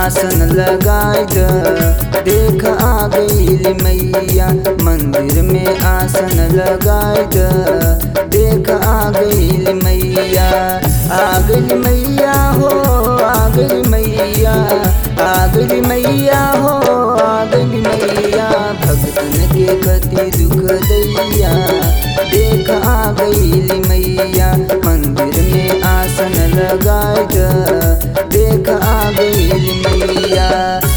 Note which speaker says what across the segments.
Speaker 1: आसन लगाई द देख आ गई मैया मंदिर में आसन लगाई द देख आ गई मैया आ गई मैया हो आ गई मैया आ गई मैया हो आ गई मैया भक्तन के कति दुख दैया देख आ गई मैया मंदिर में आसन लगाई द देख आ गई मैया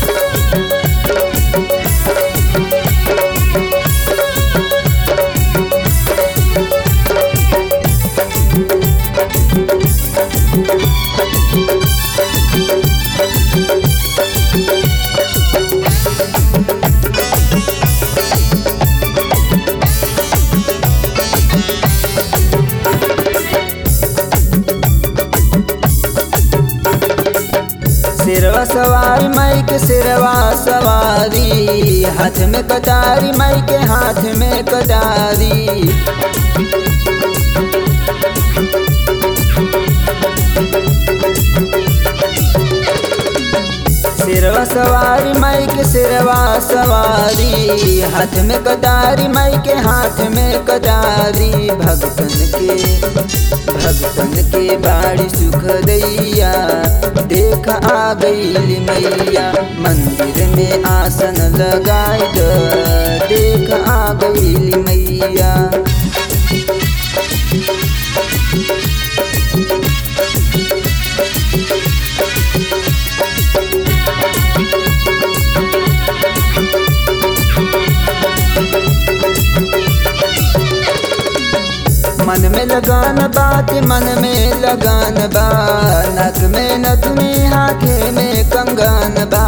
Speaker 1: सिरवा सवारी माई के सिरवा सवारी हाथ में कटारी माई के हाथ में कटारी सिरवा सवारी माई के सिरवा सवारी हाथ में कटारी माई के हाथ में कटारी भक्तन के भक्तन के बाड़ी सुख दैया देख आ गई मैया मंदिर में आसन लगाई द देख आ गई मैया मन में लगान बात मन में लगान बा नक में नथुनी हाथे में कंगन बा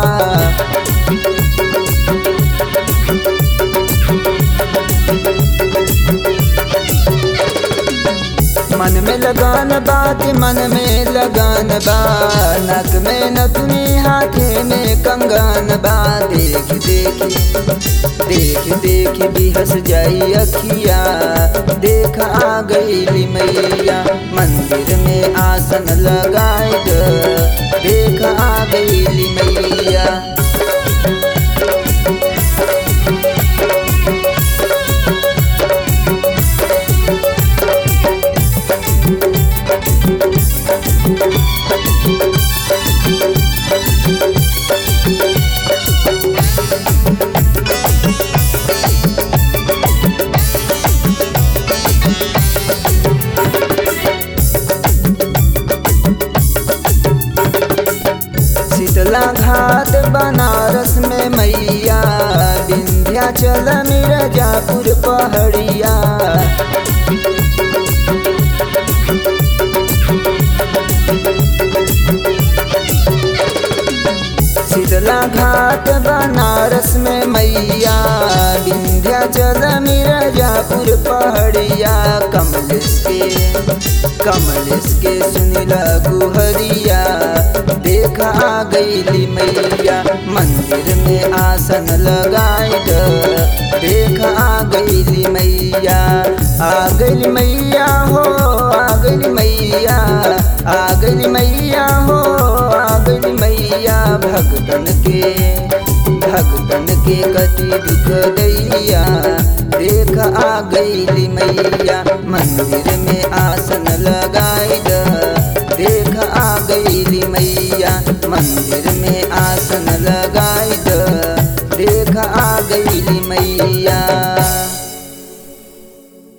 Speaker 1: मन में लगान बात मन में लगान बा नक में नथुनी हाथे में कंगन बा देख देख देख देख भी हंस जाई अखिया देख आ गई मैया मंदिर में आसन लगाए द देख आ गई मैया शीतला घाट बनारस में मैया विंध्याचल मिर्जापुर पहड़िया शीतला घाट बनारस में मैया विंध्याचल मिर्जापुर पहड़िया कमलेश के कमलेश के सुनिला गुहरिया देख आ गई मैया मंदिर में आसन लगाई द देख आ गई मैया आ गई मैया हो आ गई मैया आ गई मैया हो आ गई मैया भक्तन के भक्तन के कति दुख दैया देख आ गई मैया मंदिर में आसन लगाई द देख आ गई मैया मंदिर में आसन लगाई द